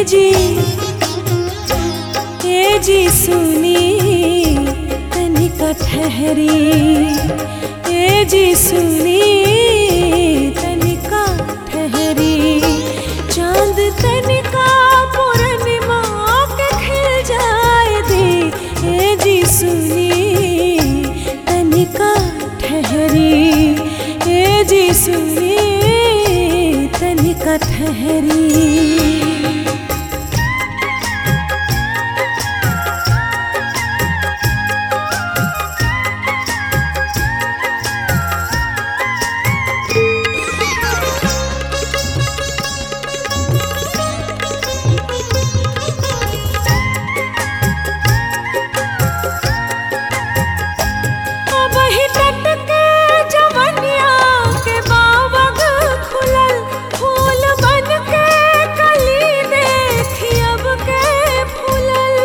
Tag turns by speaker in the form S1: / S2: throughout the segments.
S1: जी ए जी सुनी तनिका ठहरी ए जी सुनी तनिका ठहरी चांद तनिका पूर्णिमा के खिल जाए दे ए जी सुनी तनिका ठहरी ए जी सुनी तनिका ठहरी अबही टटके जवनिया के बावग खुलल फूल बन के कली देखी अब के फूलल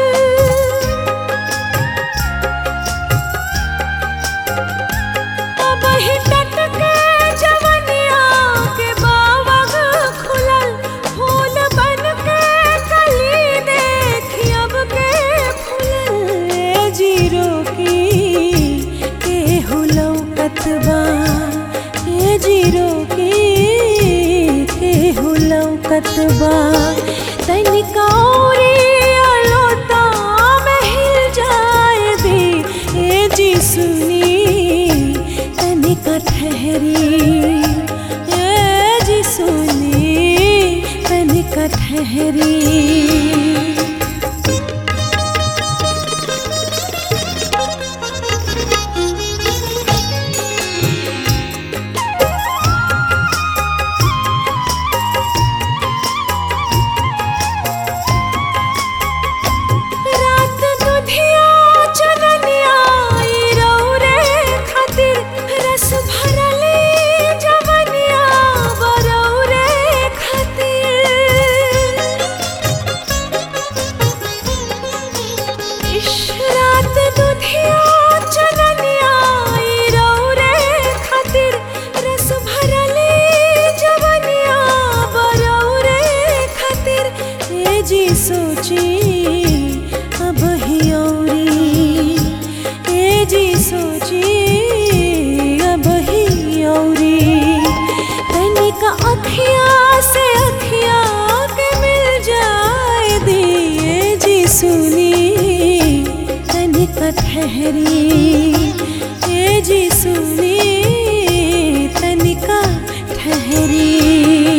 S1: अबही टटके जवनिया के बावग खुलल फूल बन के कली देखी अब के फूलल ए जीरो की के हुलौ कतबा ए जीरो की के हुलौ कतबा तनिका औरी अलोता में हिल जाए दे ए जी सुनी तनिका ठहरी ए जी सुनी तनिका ठहरी रात दुधिया चननिया ई रौरे खातिर रस भरले जवनिया बरौरे खातिर इश रात दुधिया चननिया ई रौरे खातिर रस भरले जवनिया बरौरे खातिर ए जी सोची अब ही औरी ए जी सोची अब ही औरी तनिका अखिया से अखिया के मिल जाए दिए जी सुनी तनिका ठहरी ए जी सुनी तनिका ठहरी